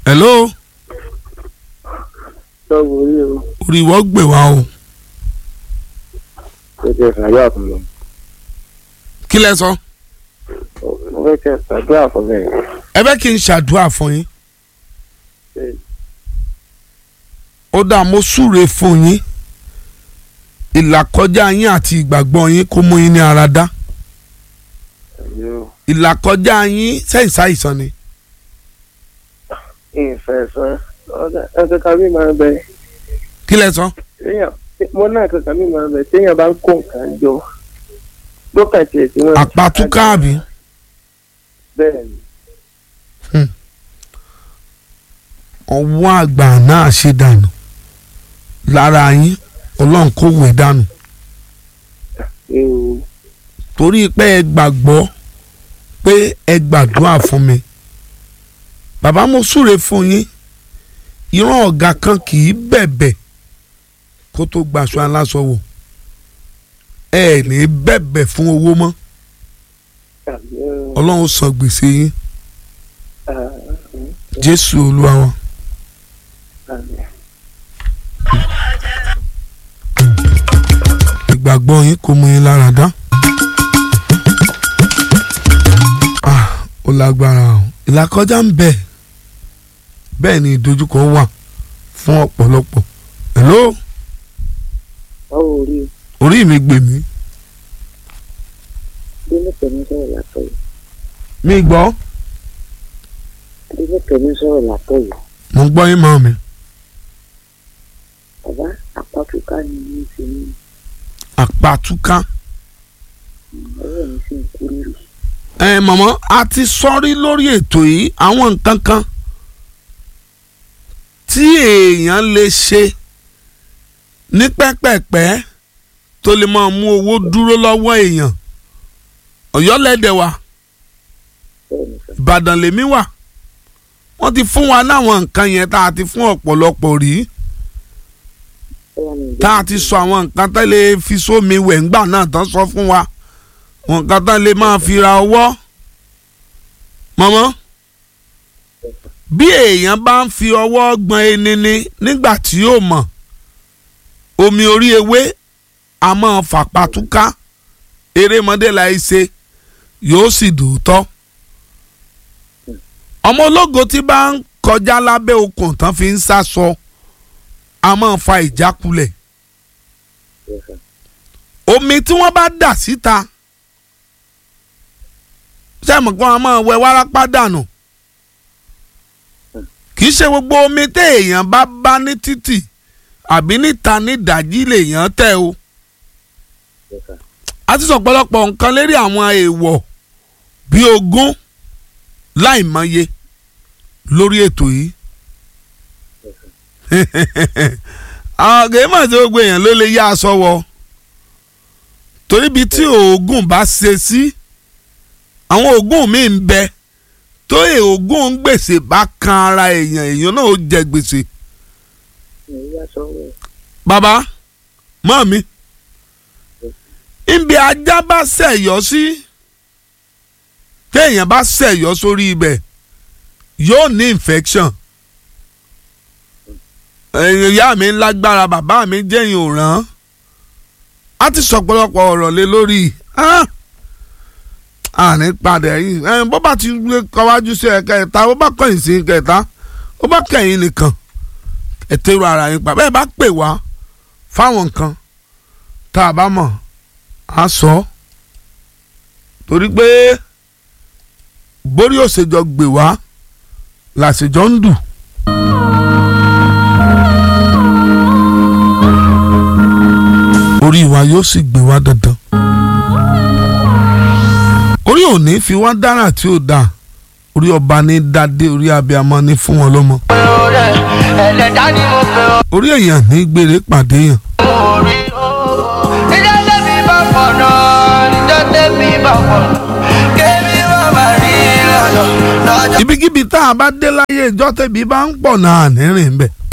hello sọ́ọ̀bù orí o orí ìwọ gbè wá o kò tẹ ṣàdúrà fún mi kí lẹ sọ mo fẹ́ tẹ ṣàdúrà fún mi. ẹ fẹ́ kí n ṣàdúrà fún yín ó dáa mo súre fún yín ìlàkọjá yín àti ìgbàgbọ́ yín kó mú yín ní ara dá ìlàkọjá yín sẹ́yìn sáìsàn ni ìfẹ́ sọ ẹ kankan mi máa ń bẹ kí lẹ sọ téèyàn mo náà kankan mi máa ń bẹ téèyàn bá ń kó nǹkan jọ lókàn tiẹ̀ tí wọ́n. àpàtúkà àbí bẹ́ẹ̀ ni ọwọ́ àgbà náà ṣe dànù lára yín ọlọ́run kò wẹ̀ dànù ewu torí pé ẹ gbàgbọ́ pé ẹ gbàdúrà fún mi bàbá mo súre fún yín ìran ọ̀gá kan kì í bẹ̀bẹ̀ kó tó gbaṣọ aláṣọ wò ẹ ní bẹ̀bẹ̀ fún owó mọ́ ọlọ́run san gbèsè yín jésù olúwa wa. ìgbàgbọ́ yín kò mú yín lára dá. Ah, ó lágbára o ìlàkọjá ń bẹ bẹ́ẹ̀ ni ìdojúkọ wà fún ọ̀pọ̀lọpọ̀ hello báwo rí orí mi gbè mí adélẹ́kẹ̀mí sọ̀rọ̀ látọ̀ yìí mi gbọ́ adélẹ́kẹ̀mí sọ̀rọ̀ látọ̀ yìí mo gbọ́ yín mọ́ mi bàbá àpàtúkà ni mi ti ní àpàtúká ọwọ́ mi sì ń kú rírì. ẹ mọ̀mọ́ a ti sọ́rí lórí ètò yìí àwọn nǹkan kan tí èèyàn lè ṣe ní pẹ́pẹ́pẹ́ tó lè máa mú owó dúró lọ́wọ́ èèyàn ọ̀yọ́lẹ́dẹ̀ wa bẹ́ẹ̀ ni sọ ìbàdàn lèmi wà wọ́n ti fún wa láwọn nǹkan yẹn tá a ti fún ọ̀pọ̀lọpọ̀ rí ọwọ́ mi tá a ti sọ àwọn nǹkan tá lè fi sómi wẹ̀ ńgbà náà tán sọ fún wa àwọn nǹkan tá lè máa fi ra ọwọ́ mọ́mọ́ bí èèyàn bá ń fi ọwọ́ gbọ́n enini nígbà tí yóò mọ̀ omi orí ewé a máa fàpàtúká erémọdé la ṣe yóò sì dòótọ́ ọmọ ológo tí bá ń kọjá lábẹ́ okùn tán fi ń sá sọ a máa fa ìjákulẹ̀ omi tí wọ́n bá dà síta sẹ́mu kan a máa wẹ wárápá dànù kì í ṣe gbogbo omi téèyàn bá bá ní títì àbí níta ní ìdájí lèèyàn tẹ̀ o a ti sọ ọ̀pọ̀lọpọ̀ nǹkan lérí àwọn èèwọ̀ bíi ogún láìmọye lórí ètò yìí àwọn gèémọ̀ tí gbogbo èèyàn ló lè yá aṣọ wọ torí ibi tí oògùn bá ṣe sí àwọn oògùn míì ń bẹ tó oògùn gbèsè bá kan ara èèyàn èèyàn náà ó jẹ gbèsè mi yá sọ́wọ́ bàbá mọ́ mi ibi ajá bá ṣẹ̀yọ́ sí téèyàn bá ṣẹ̀yọ́ sórí ibẹ̀ yóò ní infection ìyá mi lágbára bàbá mi jẹ́yìn òràn á ti sọ̀pọ̀lọpọ̀ ọ̀rọ̀ lé lórí àní padà yìí bó bá ti kọwájú sí ẹ̀ka ẹ̀ta bó bá kọ̀yìn sí ẹ̀ka ẹ̀ta ó bá kẹ̀yìn nìkan ẹ̀tẹ̀rù ara yín pa bẹ́ẹ̀ bá pè wá fáwọn nǹkan tá a bá mọ̀ á sọ torí pé borí òṣèjọ gbè wá làṣèjọ ń dù. orí wa yóò sì gbé wá dandan. orí ò ní fi wá dára tí ó dáa orí ọba ní dádé orí abiyamọ ní fún wọn lọ́mọ. ẹlẹ́dá ni mo pè ọ́ orí èèyàn ní gbére pàdé yàn. orí níjọ́ tẹ́bí bá pọ̀nà níjọ́ tẹ́bí bá pọ̀nà kébí wà má rí lọ́nà lọ́jọ́. ibikíbi tá a bá dé láyé ìjọ tẹ̀bí bá ń pọ̀ náà nírìn bẹ́ẹ̀.